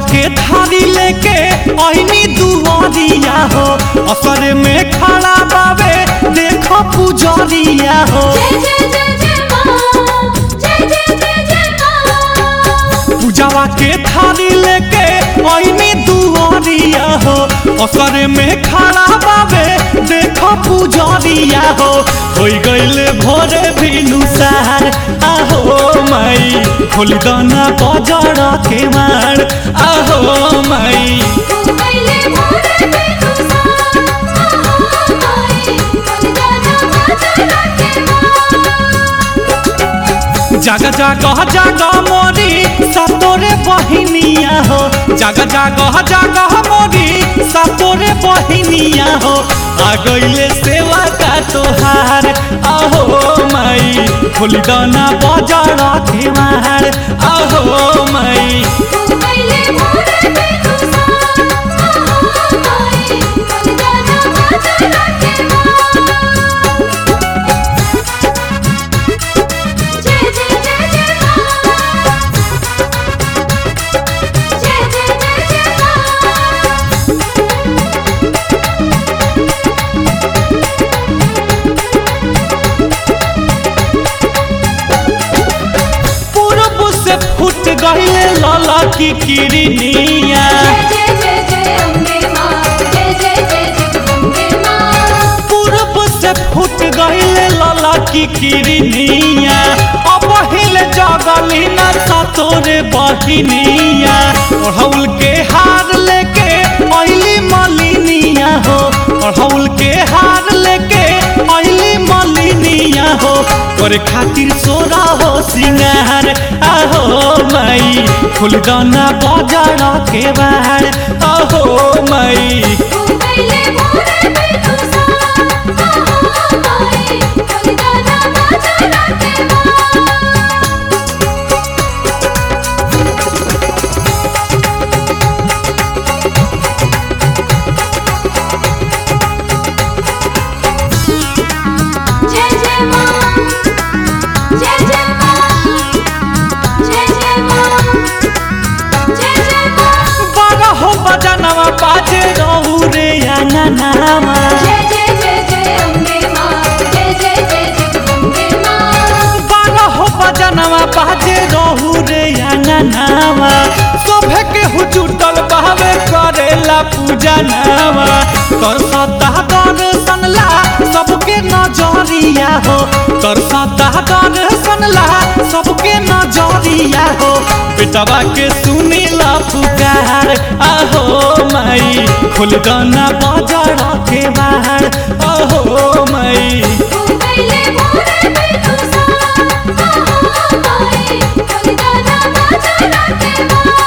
के थारी लेके ऐनी दुआरिया हो असर में खड़ा बावे देखो पुजरिया हो जय जय जय जय माँ जय जय जय जय माँ पूजावा के थारी लेके ऐनी दुआरिया हो असर में खड़ा बावे देखो पुजरिया हो होई गइल भोरे भिनुसार आहो माई खोली दाना बजड़ के मार आहो माई घुमैले मोरे बेनुसा आहा माई बलिदाना बाजा के जागा जागा जागा मोरी सतोरे बहिनिया हो जागा जागा जागा मोरी सतोरे बहिनिया हो आ गइले सेवा का तोहार आहो माई खोली दाना बजड़ के मार आहो माई घुमैले मोरे बेनुसा आहा माई बलिदाना बाजा के जय जय जय जय माँ जय जय जय जय माँ पूरब से फूट गइले लाला की किरनिया जय जय जय जय अम्बे माँ जय जय जय जगदम्बे माँ पूरब से फूट गइले लाला की किरनिया अब हिले जगली न सतोरे बहिनिया ओढ़ौल के हार लेके अइली मलिनिया हो ओढ़ौल के हार लेके अइली मलिनिया हो करे खातिर सोरा हो सिंगार आहो माई फुलदाना बजाड़ के बाहर आहो माई घुमैले मोरे बेनुसा आहा माई बलिदाना बाजा के जय जय माँ जय जय माँ जय जय माँ जय जय माँ बारह बजनवा बाजे रहू रे अंगनामा जय जय जय जय अम्बे माँ जय जय जय जगदम्बे माँ बारह बजनवा बाजे रहू रे अंगनामा सभे के हुचुटल बहवे करेला पूजा नामा कर सदा दर्शन ला सबके नजरिया हो कर सदा दर्शन ला सबके नजरिया हो बेटवा के सुनीला पुकार आहो माई खुल गाना बजड़ के बाहर आहो माई घुमैले मोरे बेनुसा आहा माई बलिदाना बाजा के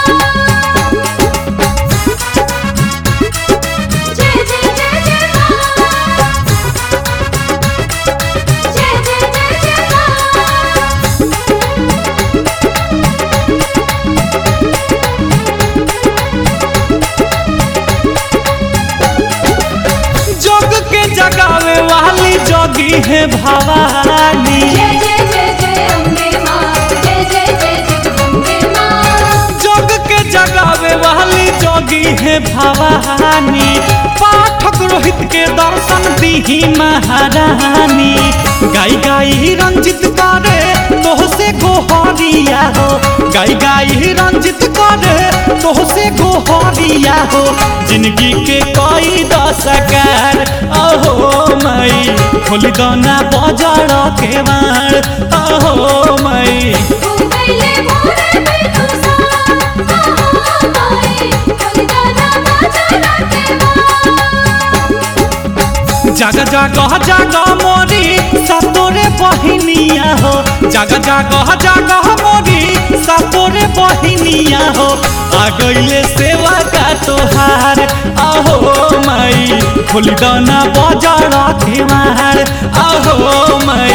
जय जय जय जय माँ जय जय जय जय माँ जग के जगावे वाली जोगी है भवानी जय जय जय जय अम्बे माँ जय जय जय जगदम्बे माँ जग के जगावे वाली जोगी है भवानी पाठक रोहित के दर्शन दीही महारानी गाई गाई रंजित करे तोह से गोहरिया हो गाई गाई रंजित करे तोह से गोहरिया हो जिंदगी के कोई दशकार अहो माई खोल दाना बजड़ के मार अहो माई घुमैले मोरे बेनुसा आहा माई बलिदाना बाजा के जागा जागा जागा मोरी सतोरे बहिनिया हो जागा जागा जागा मोरी सतोरे बहिनिया हो आ गइले सेवा का तोहार आहो माई फुलदाना बजड़ के मार आहो माई